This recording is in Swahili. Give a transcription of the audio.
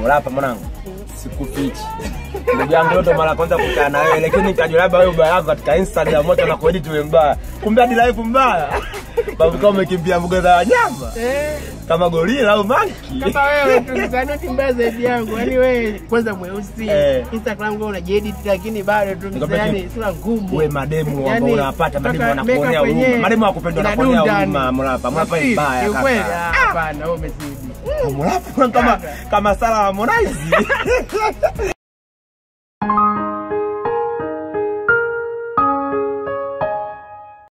Mulapa mwanangu, sikufichi ndugu yangu, ndo mara kwanza kukutana na wewe, lakini nikajua labda wewe ubaya wako katika Instagram moto na kuedit wewe mbaya, kumbe hadi live mbaya. Babu kama umekimbia mbuga za wanyama Eh, kama gorila au monkey. kama wewe tu msanii kimbaya zaidi yangu. Yaani wewe kwanza mweusi, Eh. Instagram kwa unajiedit lakini bado tu Nikwambia yani kitu. sura ngumu. Uwe mademu ambao Yaani, unawapata mademu mpaka wanakuonea makeup huruma. wenyewe Mademu wakupenda wanakuonea inadunda huruma, yani. Mulapa. Mulapa ni Nafikiri, mbaya kiukweli, kaka. ah, Hapana, wewe umezidi. Mulapa kama kama Sara Harmonize.